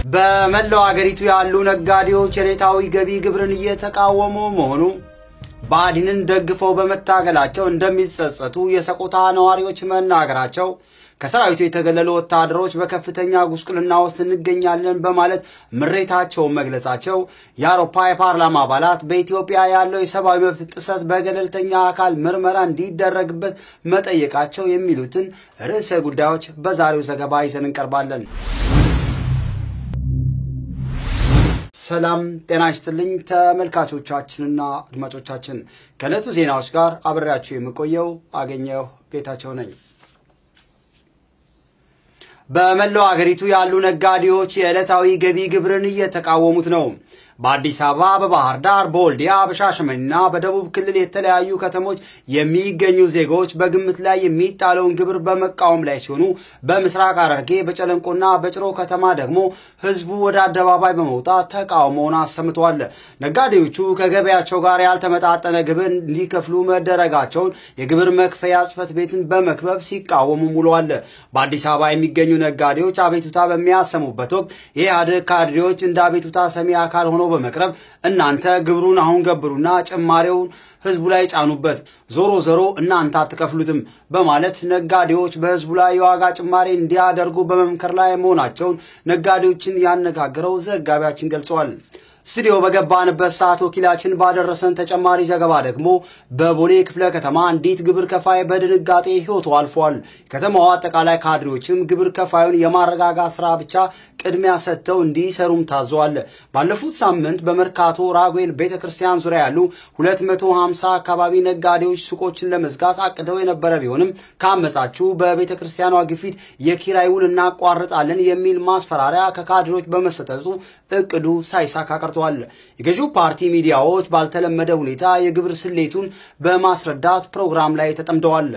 በመላው አገሪቱ ያሉ ነጋዴዎች የዕለታዊ ገቢ ግብርን እየተቃወሙ መሆኑ ብአዴንን ደግፈው በመታገላቸው እንደሚጸጸቱ የሰቆጣ ነዋሪዎች መናገራቸው ከሰራዊቱ የተገለሉ ወታደሮች በከፍተኛ ጉስቁልና ውስጥ እንገኛለን በማለት ምሬታቸውን መግለጻቸው፣ የአውሮፓ የፓርላማ አባላት በኢትዮጵያ ያለው የሰብአዊ መብት ጥሰት በገለልተኛ አካል ምርመራ እንዲደረግበት መጠየቃቸው የሚሉትን ርዕሰ ጉዳዮች በዛሬው ዘገባ ይዘን እንቀርባለን። ሰላም ጤና ይስጥልኝ ተመልካቾቻችንና አድማጮቻችን፣ ከዕለቱ ዜናዎች ጋር አብሬያችሁ የምቆየው አገኘሁ ጌታቸው ነኝ። በመላው አገሪቱ ያሉ ነጋዴዎች የዕለታዊ ገቢ ግብርን እየተቃወሙት ነው። በአዲስ አበባ፣ በባህር ዳር፣ በወልዲያ፣ በሻሸመኔና በደቡብ ክልል የተለያዩ ከተሞች የሚገኙ ዜጎች በግምት ላይ የሚጣለውን ግብር በመቃወም ላይ ሲሆኑ በምስራቅ ሐረርጌ በጨለንቆና በጭሮ ከተማ ደግሞ ሕዝቡ ወደ አደባባይ በመውጣት ተቃውሞውን አሰምተዋል። ነጋዴዎቹ ከገበያቸው ጋር ያልተመጣጠነ ግብር እንዲከፍሉ መደረጋቸውን የግብር መክፈያ ጽሕፈት ቤትን በመክበብ ሲቃወሙ ውለዋል። በአዲስ አበባ የሚገኙ ነጋዴዎች አቤቱታ በሚያሰሙበት ወቅት የኢህአዴግ ካድሬዎች እንደ አቤቱታ ሰሚ አካል ሆኖ በመቅረብ እናንተ ግብሩን አሁን ገብሩና ጭማሬውን ህዝቡ ላይ ጫኑበት፣ ዞሮ ዞሮ እናንተ አትከፍሉትም በማለት ነጋዴዎች በህዝቡ ላይ የዋጋ ጭማሬ እንዲያደርጉ በመምከር ላይ መሆናቸውን ነጋዴዎችን ያነጋግረው ዘጋቢያችን ገልጸዋል። ስቱዲዮ በገባንበት ሰዓት ወኪላችን ባደረሰን ተጨማሪ ዘገባ ደግሞ በቦሌ ክፍለ ከተማ አንዲት ግብር ከፋይ በድንጋጤ ህይወቱ አልፏል። ከተማዋ አጠቃላይ ካድሬዎችም ግብር ከፋዩን የማረጋጋት ስራ ብቻ ቅድሚያ ሰጥተው እንዲሰሩም ታዘዋል። ባለፉት ሳምንት በመርካቶ ራጉኤል ቤተ ክርስቲያን ዙሪያ ያሉ 250 አካባቢ ነጋዴዎች ሱቆችን ለመዝጋት አቅደው የነበረ ቢሆንም ከአመጻችሁ በቤተ ክርስቲያኗ ግፊት የኪራይ ውል እናቋርጣለን የሚል ማስፈራሪያ ከካድሬዎች በመሰጠቱ እቅዱ ሳይሳካ ቀርቷል። የገዢው ፓርቲ ሚዲያዎች ባልተለመደ ሁኔታ የግብር ስሌቱን በማስረዳት ፕሮግራም ላይ ተጠምደዋል።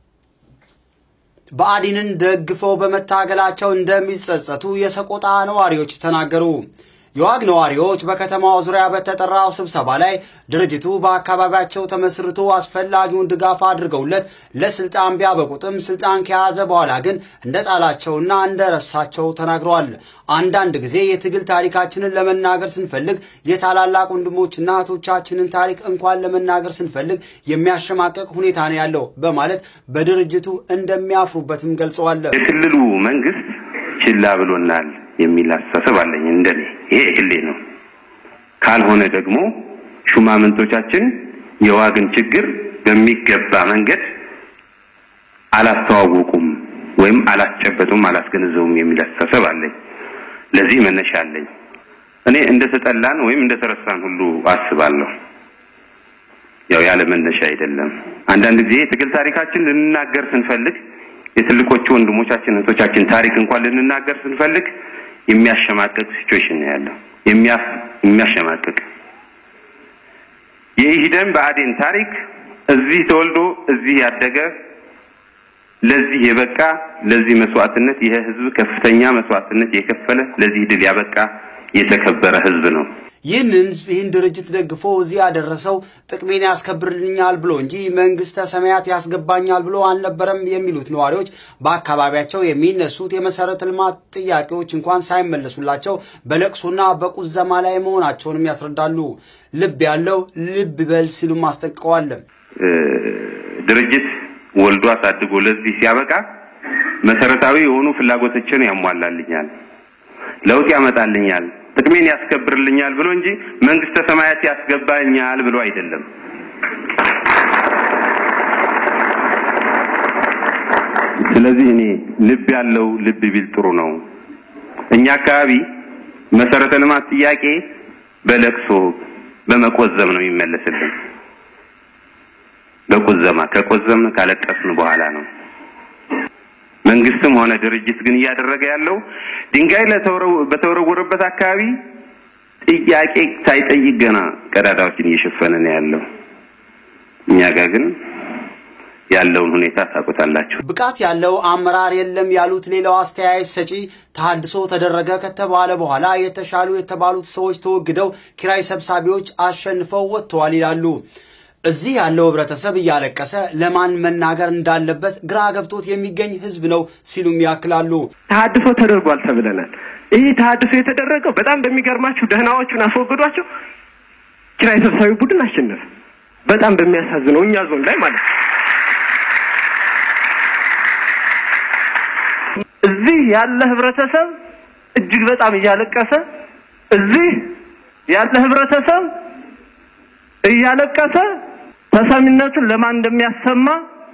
ብአዴንን ደግፈው በመታገላቸው እንደሚጸጸቱ የሰቆጣ ነዋሪዎች ተናገሩ። የዋግ ነዋሪዎች በከተማው ዙሪያ በተጠራው ስብሰባ ላይ ድርጅቱ በአካባቢያቸው ተመስርቶ አስፈላጊውን ድጋፍ አድርገውለት ለስልጣን ቢያበቁትም ስልጣን ከያዘ በኋላ ግን እንደጣላቸውና እንደረሳቸው ተናግረዋል። አንዳንድ ጊዜ የትግል ታሪካችንን ለመናገር ስንፈልግ የታላላቅ ወንድሞችና እህቶቻችንን ታሪክ እንኳን ለመናገር ስንፈልግ የሚያሸማቀቅ ሁኔታ ነው ያለው በማለት በድርጅቱ እንደሚያፍሩበትም ገልጸዋል። የክልሉ መንግስት ችላ ብሎናል የሚል አስተሳሰብ አለኝ። እንደኔ ይሄ ግሌ ነው። ካልሆነ ደግሞ ሹማምንቶቻችን የዋግን ችግር በሚገባ መንገድ አላስተዋወቁም ወይም አላስጨበጡም፣ አላስገነዘቡም የሚል አስተሳሰብ አለኝ። ለዚህ መነሻ አለኝ። እኔ እንደተጠላን ወይም እንደተረሳን ሁሉ አስባለሁ። ያው ያለ መነሻ አይደለም። አንዳንድ ጊዜ የትግል ታሪካችን ልንናገር ስንፈልግ የትልቆቹ ወንድሞቻችን እህቶቻችን ታሪክ እንኳን ልንናገር ስንፈልግ የሚያሸማቅቅ ሲቹዌሽን ነው ያለው። የሚያሸማቅቅ የኢሂደን ብአዴን ታሪክ እዚህ ተወልዶ እዚህ ያደገ ለዚህ የበቃ ለዚህ መስዋዕትነት ይሄ ህዝብ ከፍተኛ መስዋዕትነት የከፈለ ለዚህ ድል ያበቃ የተከበረ ህዝብ ነው። ይህንን ይህን ድርጅት ደግፎ እዚህ ያደረሰው ጥቅሜን ያስከብርልኛል ብሎ እንጂ መንግስተ ሰማያት ያስገባኛል ብሎ አልነበረም የሚሉት ነዋሪዎች በአካባቢያቸው የሚነሱት የመሰረተ ልማት ጥያቄዎች እንኳን ሳይመለሱላቸው በለቅሶና በቁዘማ ላይ መሆናቸውንም ያስረዳሉ። ልብ ያለው ልብ በል ሲሉም አስጠንቅቀዋል። ድርጅት ወልዶ አሳድጎ ለዚህ ሲያበቃ መሰረታዊ የሆኑ ፍላጎቶችን ያሟላልኛል፣ ለውጥ ያመጣልኛል ጥቅሜን ያስከብርልኛል ብሎ እንጂ መንግስተ ሰማያት ያስገባኛል ብሎ አይደለም። ስለዚህ እኔ ልብ ያለው ልብ ቢል ጥሩ ነው። እኛ አካባቢ መሰረተ ልማት ጥያቄ በለቅሶ በመቆዘም ነው የሚመለስልን። በቁዘማ ከቆዘምን ካለቀስን በኋላ ነው። መንግስትም ሆነ ድርጅት ግን እያደረገ ያለው ድንጋይ በተወረወረበት አካባቢ ጥያቄ ሳይጠይቅ ገና ቀዳዳዎችን እየሸፈነ ነው ያለው። እኛ ጋር ግን ያለውን ሁኔታ ታውቁታላችሁ። ብቃት ያለው አመራር የለም ያሉት ሌላው አስተያየት ሰጪ ተሃድሶ ተደረገ ከተባለ በኋላ የተሻሉ የተባሉት ሰዎች ተወግደው ኪራይ ሰብሳቢዎች አሸንፈው ወጥተዋል ይላሉ። እዚህ ያለው ህብረተሰብ እያለቀሰ ለማን መናገር እንዳለበት ግራ ገብቶት የሚገኝ ህዝብ ነው ሲሉም ያክላሉ። ተሀድሶ ተደርጓል ተብለናል። ይህ ተሀድሶ የተደረገው በጣም በሚገርማችሁ ደህናዎቹን አስወግዷቸው ኪራይ ሰብሳቢ ቡድን አሸነፈ። በጣም በሚያሳዝነው እኛ ዞን ላይ ማለት ነው። እዚህ ያለ ህብረተሰብ እጅግ በጣም እያለቀሰ እዚህ ያለ ህብረተሰብ እያለቀሰ ተሰሚነቱን ለማን እንደሚያሰማ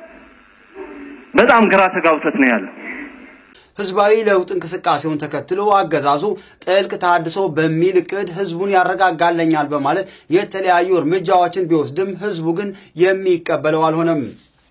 በጣም ግራ ተጋብቶት ነው ያለው። ህዝባዊ ለውጥ እንቅስቃሴውን ተከትሎ አገዛዙ ጥልቅ ተሃድሶ በሚል እቅድ ህዝቡን ያረጋጋለኛል በማለት የተለያዩ እርምጃዎችን ቢወስድም ህዝቡ ግን የሚቀበለው አልሆነም።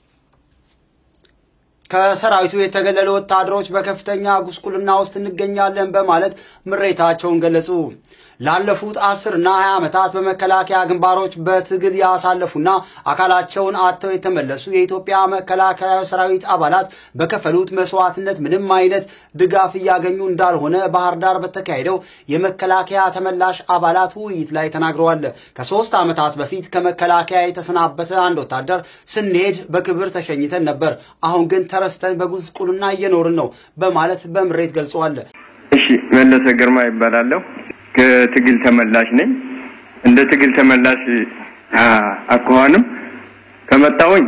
ከሰራዊቱ የተገለሉ ወታደሮች በከፍተኛ ጉስቁልና ውስጥ እንገኛለን በማለት ምሬታቸውን ገለጹ። ላለፉት አስር እና ሀያ ዓመታት በመከላከያ ግንባሮች በትግል ያሳለፉና አካላቸውን አጥተው የተመለሱ የኢትዮጵያ መከላከያ ሰራዊት አባላት በከፈሉት መስዋዕትነት ምንም አይነት ድጋፍ እያገኙ እንዳልሆነ ባህር ዳር በተካሄደው የመከላከያ ተመላሽ አባላት ውይይት ላይ ተናግረዋል። ከሶስት ዓመታት በፊት ከመከላከያ የተሰናበተ አንድ ወታደር ስንሄድ በክብር ተሸኝተን ነበር፣ አሁን ግን ተረስተን በጉስቁልና እየኖርን ነው በማለት በምሬት ገልጸዋል። እሺ፣ መለሰ ግርማ ይባላለሁ። ከትግል ተመላሽ ነኝ። እንደ ትግል ተመላሽ አኳኋንም ከመጣሁኝ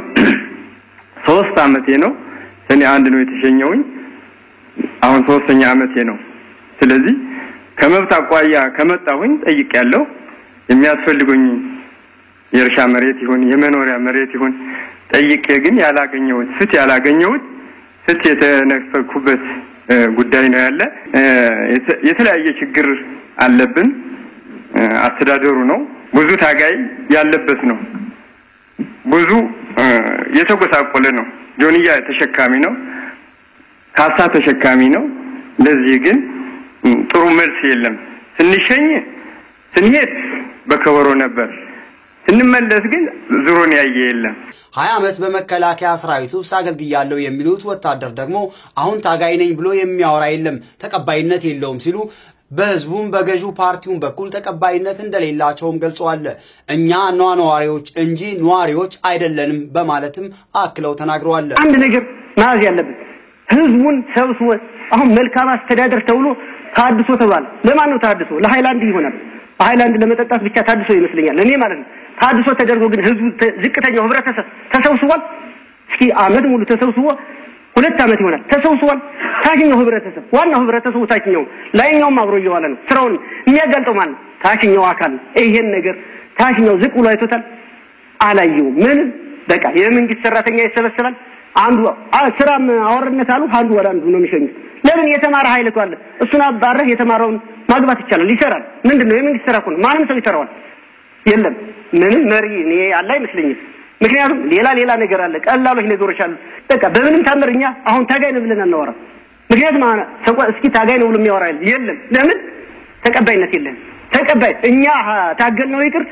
ሶስት አመቴ ነው። ሰኔ አንድ ነው የተሸኘውኝ። አሁን ሶስተኛ አመቴ ነው። ስለዚህ ከመብት አኳያ ከመጣሁኝ ጠይቄያለሁ። የሚያስፈልጉኝ የእርሻ መሬት ይሁን የመኖሪያ መሬት ይሁን ጠይቄ ግን ያላገኘሁት ፍትህ ያላገኘሁት ፍትህ የተነፈኩበት ጉዳይ ነው ያለ። የተለያየ ችግር አለብን። አስተዳደሩ ነው ብዙ ታጋይ ያለበት ነው። ብዙ የተጎሳቆለ ነው። ጆንያ ተሸካሚ ነው። ካሳ ተሸካሚ ነው። ለዚህ ግን ጥሩ መልስ የለም። ስንሸኝ ስንሄድ በከበሮ ነበር፣ ስንመለስ ግን ዙሮን ያየ የለም። ሀያ ዓመት በመከላከያ ሰራዊት ውስጥ አገልግያለሁ የሚሉት ወታደር ደግሞ አሁን ታጋይ ነኝ ብሎ የሚያወራ የለም፣ ተቀባይነት የለውም ሲሉ በህዝቡም በገዢው ፓርቲውን በኩል ተቀባይነት እንደሌላቸውም ገልጸዋል። እኛ ነዋሪዎች እንጂ ነዋሪዎች አይደለንም በማለትም አክለው ተናግረዋል። አንድ ነገር መያዝ ያለብን ህዝቡን ሰብስቦ አሁን መልካም አስተዳደር ተብሎ ታድሶ ተባለ። ለማን ነው ታድሶ? ለሃይላንድ ይሆናል። በሃይላንድ ለመጠጣት ብቻ ታድሶ ይመስለኛል እኔ ማለት ነው። ታድሶ ተደርጎ ግን ህዝቡ ዝቅተኛው ህብረተሰብ ተሰብስቧል። እስኪ አመት ሙሉ ተሰብስቦ ሁለት አመት ይሆናል ተሰብስቧል። ታችኛው ህብረተሰብ ዋናው ህብረተሰቡ ታችኛው ላይኛውም አብሮ እየዋለ ነው። ስራውን የሚያጋልጠው ማን ነው? ታችኛው አካል ነው። ይሄን ነገር ታችኛው ዝቅ ብሎ አይቶታል? አላየውም። ምንም በቃ የመንግስት ሰራተኛ ይሰበሰባል። አንዱ ስራም አወርነት አሉ አንዱ ወደ አንዱ ነው የሚሸኙት። ለምን የተማረ ኃይል እኮ አለ። እሱን አባረህ የተማረውን ማግባት ይቻላል፣ ይሰራል። ምንድን ነው የመንግስት ስራ እኮ ነው። ማንም ሰው ይሰራዋል። የለም ምንም መሪ እኔ ያለ አይመስለኝም። ምክንያቱም ሌላ ሌላ ነገር አለ፣ ቀላሎች ነገሮች አሉ። በቃ በምንም ታምር እኛ አሁን ታጋይ ነው ብለን አናወራም። ምክንያቱም እስኪ ታጋይ ነው ብሎ የሚያወራ የለም። ለምን ተቀባይነት የለም። ተቀባይ እኛ ታገል ነው ይቅር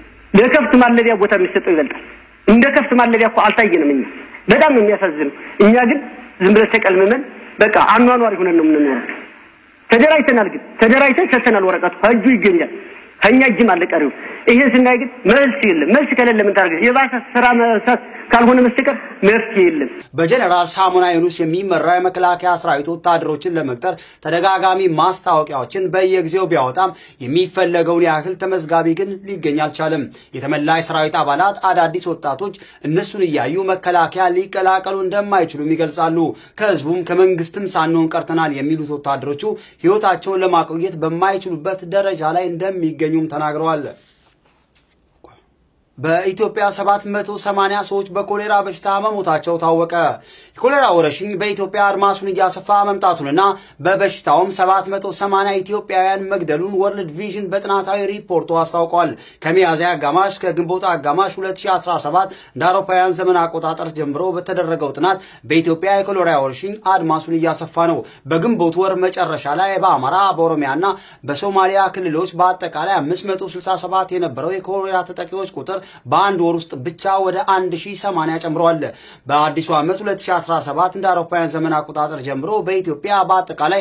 ለከፍት ማለቢያ ቦታ የሚሰጠው ይበልጣል። እንደ ከፍት ማለቢያ እኮ አልታየንም። እኛ በጣም ነው የሚያሳዝነው። እኛ ግን ዝም ብለን ተቀልምመን በቃ አኗኗሪ ሆነን ነው የምንኖረው። ተደራጅተናል፣ ግን ተደራጅተን ሰጥተናል። ወረቀቱ ከእጁ ይገኛል። ከኛ እጅም አለ ቀሪው። ይሄን ስናይ ግን መልስ የለም። መልስ ከሌለ ምን ታደርግ? የባሰ ስራ መስራት ካልሆነ በስተቀር መፍትሄ የለም። በጀነራል ሳሙና ዩኑስ የሚመራ የመከላከያ ሰራዊት ወታደሮችን ለመቅጠር ተደጋጋሚ ማስታወቂያዎችን በየጊዜው ቢያወጣም የሚፈለገውን ያህል ተመዝጋቢ ግን ሊገኝ አልቻለም። የተመላሽ ሰራዊት አባላት አዳዲስ ወጣቶች እነሱን እያዩ መከላከያ ሊቀላቀሉ እንደማይችሉም ይገልጻሉ። ከህዝቡም ከመንግስትም ሳንሆን ቀርተናል የሚሉት ወታደሮቹ ህይወታቸውን ለማቆየት በማይችሉበት ደረጃ ላይ እንደሚገኙም ተናግረዋል። በኢትዮጵያ 780 ሰዎች በኮሌራ በሽታ መሞታቸው ታወቀ። የኮሌራ ወረርሽኝ በኢትዮጵያ አድማሱን እያሰፋ መምጣቱንና በበሽታውም 780 ኢትዮጵያውያን መግደሉን ወርልድ ቪዥን በጥናታዊ ሪፖርቱ አስታውቋል። ከሚያዝያ አጋማሽ ከግንቦት አጋማሽ 2017 እንደ አውሮፓውያን ዘመን አቆጣጠር ጀምሮ በተደረገው ጥናት በኢትዮጵያ የኮሌራ ወረርሽኝ አድማሱን እያሰፋ ነው። በግንቦት ወር መጨረሻ ላይ በአማራ በኦሮሚያና በሶማሊያ ክልሎች በአጠቃላይ 567 የነበረው የኮሌራ ተጠቂዎች ቁጥር በአንድ ወር ውስጥ ብቻ ወደ 1080 ጨምረዋል። በአዲሱ ዓመት 2017 እንደ አውሮፓውያን ዘመን አቆጣጠር ጀምሮ በኢትዮጵያ በአጠቃላይ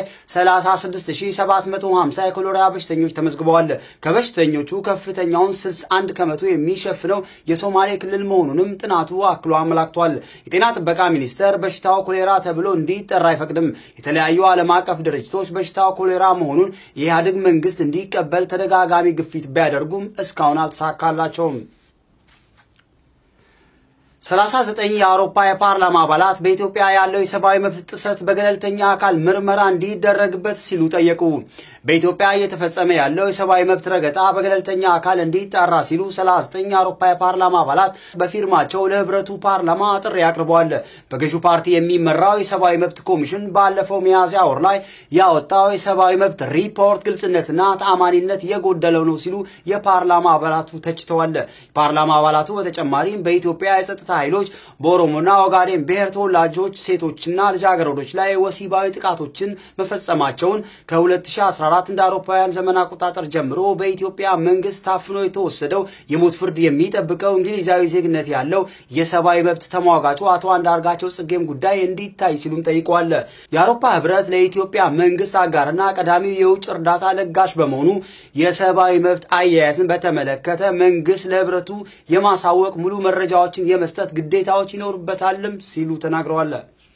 36750 የኮሌራ በሽተኞች ተመዝግበዋል። ከበሽተኞቹ ከፍተኛውን 61 ከመቶ የሚሸፍነው የሶማሌ ክልል መሆኑንም ጥናቱ አክሎ አመላክቷል። የጤና ጥበቃ ሚኒስቴር በሽታው ኮሌራ ተብሎ እንዲጠራ አይፈቅድም። የተለያዩ ዓለም አቀፍ ድርጅቶች በሽታው ኮሌራ መሆኑን የኢህአዴግ መንግስት እንዲቀበል ተደጋጋሚ ግፊት ቢያደርጉም እስካሁን አልተሳካላቸውም። 39 የአውሮፓ የፓርላማ አባላት በኢትዮጵያ ያለው የሰብአዊ መብት ጥሰት በገለልተኛ አካል ምርመራ እንዲደረግበት ሲሉ ጠየቁ። በኢትዮጵያ እየተፈጸመ ያለው የሰብአዊ መብት ረገጣ በገለልተኛ አካል እንዲጣራ ሲሉ 39 የአውሮፓ የፓርላማ አባላት በፊርማቸው ለህብረቱ ፓርላማ ጥሪ አቅርበዋል። በገዢው ፓርቲ የሚመራው የሰብአዊ መብት ኮሚሽን ባለፈው ሚያዝያ ወር ላይ ያወጣው የሰብአዊ መብት ሪፖርት ግልጽነትና ተአማኒነት የጎደለው ነው ሲሉ የፓርላማ አባላቱ ተችተዋል። የፓርላማ አባላቱ በተጨማሪም በኢትዮጵያ የጸጥታ ኃይሎች በኦሮሞና ኦጋዴን ብሔር ተወላጆች ሴቶችና ልጃገረዶች ላይ ወሲባዊ ጥቃቶችን መፈጸማቸውን ከ2014 እንደ አውሮፓውያን ዘመን አቆጣጠር ጀምሮ በኢትዮጵያ መንግስት ታፍኖ የተወሰደው የሞት ፍርድ የሚጠብቀው እንግሊዛዊ ዜግነት ያለው የሰብአዊ መብት ተሟጋቹ አቶ አንዳርጋቸው ጽጌም ጉዳይ እንዲታይ ሲሉም ጠይቀዋል። የአውሮፓ ህብረት ለኢትዮጵያ መንግስት አጋርና ቀዳሚው የውጭ እርዳታ ለጋሽ በመሆኑ የሰብአዊ መብት አያያዝን በተመለከተ መንግስት ለህብረቱ የማሳወቅ ሙሉ መረጃዎችን የመስጠት ግዴታዎች ይኖርበታልም ሲሉ ተናግረዋል።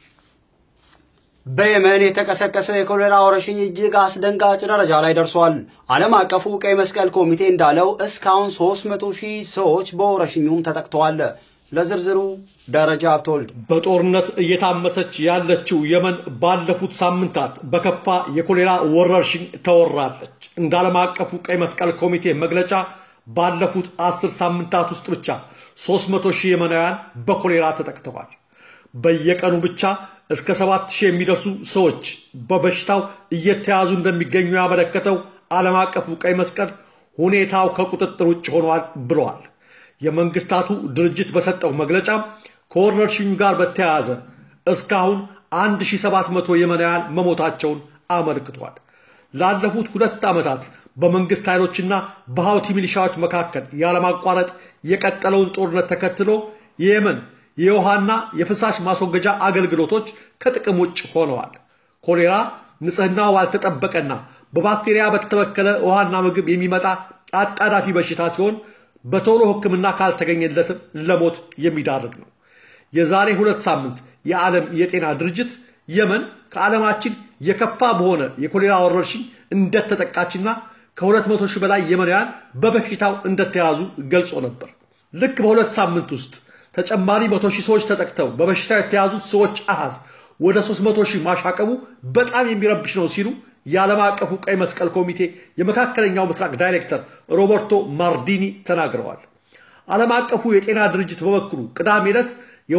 በየመን የተቀሰቀሰው የኮሌራ ወረርሽኝ እጅግ አስደንጋጭ ደረጃ ላይ ደርሷል። ዓለም አቀፉ ቀይ መስቀል ኮሚቴ እንዳለው እስካሁን 300 ሺህ ሰዎች በወረርሽኙም ተጠቅተዋል። ለዝርዝሩ ደረጃ ሀብተወልድ። በጦርነት እየታመሰች ያለችው የመን ባለፉት ሳምንታት በከፋ የኮሌራ ወረርሽኝ ተወራለች። እንደ ዓለም አቀፉ ቀይ መስቀል ኮሚቴ መግለጫ ባለፉት አስር ሳምንታት ውስጥ ብቻ 300 ሺህ የመናውያን በኮሌራ ተጠቅተዋል። በየቀኑ ብቻ እስከ 7 ሺህ የሚደርሱ ሰዎች በበሽታው እየተያዙ እንደሚገኙ ያመለከተው ዓለም አቀፉ ቀይ መስቀል ሁኔታው ከቁጥጥር ውጭ ሆኗል ብለዋል። የመንግስታቱ ድርጅት በሰጠው መግለጫ ከወረርሽኙ ጋር በተያያዘ እስካሁን 1700 የመናውያን መሞታቸውን አመልክቷል። ላለፉት ሁለት ዓመታት በመንግስት ኃይሎችና በሀውቲ ሚሊሻዎች መካከል ያለማቋረጥ የቀጠለውን ጦርነት ተከትሎ የየመን የውሃና የፍሳሽ ማስወገጃ አገልግሎቶች ከጥቅም ውጭ ሆነዋል። ኮሌራ ንጽህናው ባልተጠበቀና በባክቴሪያ በተበከለ ውሃና ምግብ የሚመጣ አጣዳፊ በሽታ ሲሆን በቶሎ ሕክምና ካልተገኘለትም ለሞት የሚዳርግ ነው። የዛሬ ሁለት ሳምንት የዓለም የጤና ድርጅት የመን ከዓለማችን የከፋ በሆነ የኮሌራ ወረርሽኝ እንደተጠቃችና ከ200 ሺህ በላይ የመናውያን በበሽታው እንደተያዙ ገልጾ ነበር። ልክ በሁለት ሳምንት ውስጥ ተጨማሪ መቶ ሺህ ሰዎች ተጠቅተው በበሽታው የተያዙት ሰዎች አሃዝ ወደ 300 ሺህ ማሻቀቡ በጣም የሚረብሽ ነው ሲሉ የዓለም አቀፉ ቀይ መስቀል ኮሚቴ የመካከለኛው ምስራቅ ዳይሬክተር ሮበርቶ ማርዲኒ ተናግረዋል። ዓለም አቀፉ የጤና ድርጅት በበኩሉ ቅዳሜ ዕለት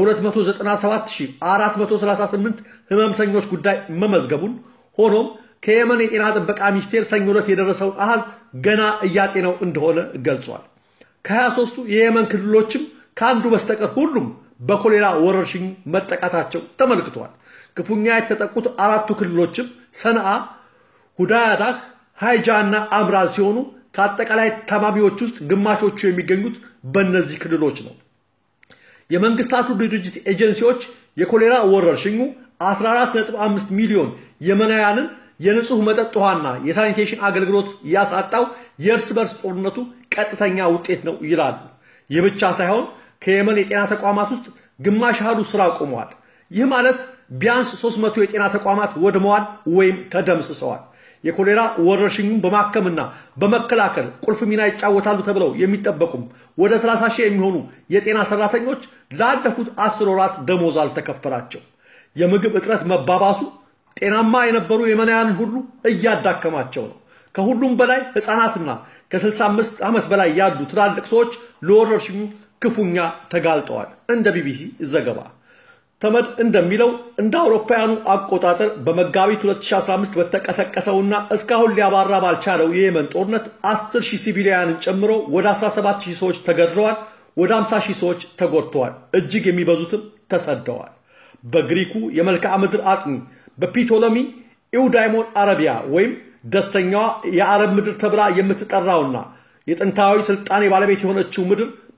የ277438 ህመምተኞች ጉዳይ መመዝገቡን ሆኖም ከየመን የጤና ጥበቃ ሚኒስቴር ሰኞ ዕለት የደረሰውን አሃዝ ገና እያጤነው እንደሆነ ገልጿል። ከ23ቱ የየመን ክልሎችም ከአንዱ በስተቀር ሁሉም በኮሌራ ወረርሽኝ መጠቃታቸው ተመልክቷል። ክፉኛ የተጠቁት አራቱ ክልሎችም ሰንዓ፣ ሁዳያዳህ፣ ሃይጃ እና አምራዝ ሲሆኑ ከአጠቃላይ ታማሚዎች ውስጥ ግማሾቹ የሚገኙት በእነዚህ ክልሎች ነው። የመንግስታቱ ድርጅት ኤጀንሲዎች የኮሌራ ወረርሽኙ 14.5 ሚሊዮን የመናውያንን የንጹህ መጠጥ ውሃና የሳኒቴሽን አገልግሎት ያሳጣው የእርስ በርስ ጦርነቱ ቀጥተኛ ውጤት ነው ይላሉ። ይህ ብቻ ሳይሆን ከየመን የጤና ተቋማት ውስጥ ግማሽ ያህሉ ስራ ቆመዋል። ይህ ማለት ቢያንስ 300 የጤና ተቋማት ወድመዋል ወይም ተደምስሰዋል። የኮሌራ ወረርሽኙን በማከምና በመከላከል ቁልፍ ሚና ይጫወታሉ ተብለው የሚጠበቁም ወደ 30 ሺህ የሚሆኑ የጤና ሰራተኞች ላለፉት አስር ወራት ደሞዝ አልተከፈላቸው። የምግብ እጥረት መባባሱ ጤናማ የነበሩ የመናውያንን ሁሉ እያዳከማቸው ነው። ከሁሉም በላይ ህፃናትና ከ65 ዓመት በላይ ያሉ ትላልቅ ሰዎች ለወረርሽኙ ክፉኛ ተጋልጠዋል። እንደ ቢቢሲ ዘገባ ተመድ እንደሚለው እንደ አውሮፓውያኑ አቆጣጠር በመጋቢት 2015 በተቀሰቀሰውና እስካሁን ሊያባራ ባልቻለው የየመን ጦርነት 10 ሺህ ሲቪሊያንን ጨምሮ ወደ 17 ሺህ ሰዎች ተገድለዋል፣ ወደ 50 ሺህ ሰዎች ተጎድተዋል፣ እጅግ የሚበዙትም ተሰደዋል። በግሪኩ የመልክዓ ምድር አጥኚ በፒቶሎሚ ኢውዳይሞን አረቢያ ወይም ደስተኛዋ የአረብ ምድር ተብላ የምትጠራውና የጥንታዊ ስልጣኔ ባለቤት የሆነችው ምድር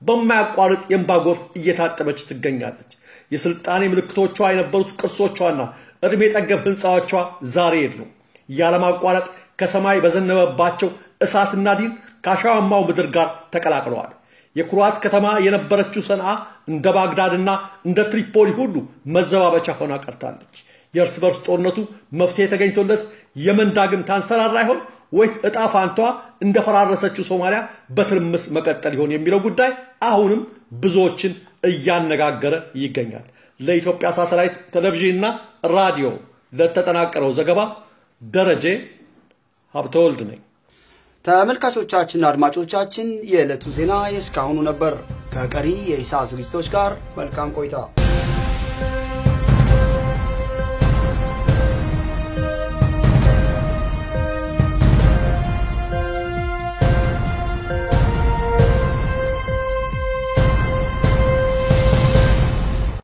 በማያቋርጥ የእንባ ጎርፍ እየታጠበች ትገኛለች። የስልጣኔ ምልክቶቿ የነበሩት ቅርሶቿና እድሜ ጠገብ ህንፃዎቿ ዛሬ የሉም። ያለማቋረጥ ከሰማይ በዘነበባቸው እሳትና ዲን ከአሸዋማው ምድር ጋር ተቀላቅለዋል። የኩራት ከተማ የነበረችው ሰንዓ እንደ ባግዳድና እንደ ትሪፖሊ ሁሉ መዘባበቻ ሆና ቀርታለች። የእርስ በርስ ጦርነቱ መፍትሄ ተገኝቶለት የመን ዳግም ታንሰራራ ይሆን ወይስ እጣ ፋንቷ እንደፈራረሰችው ሶማሊያ በትርምስ መቀጠል ይሆን የሚለው ጉዳይ አሁንም ብዙዎችን እያነጋገረ ይገኛል። ለኢትዮጵያ ሳተላይት ቴሌቪዥንና ራዲዮ ለተጠናቀረው ዘገባ ደረጀ ሀብተወልድ ነኝ። ተመልካቾቻችንና አድማጮቻችን የዕለቱ ዜና የእስካሁኑ ነበር። ከቀሪ የኢሳ ዝግጅቶች ጋር መልካም ቆይታ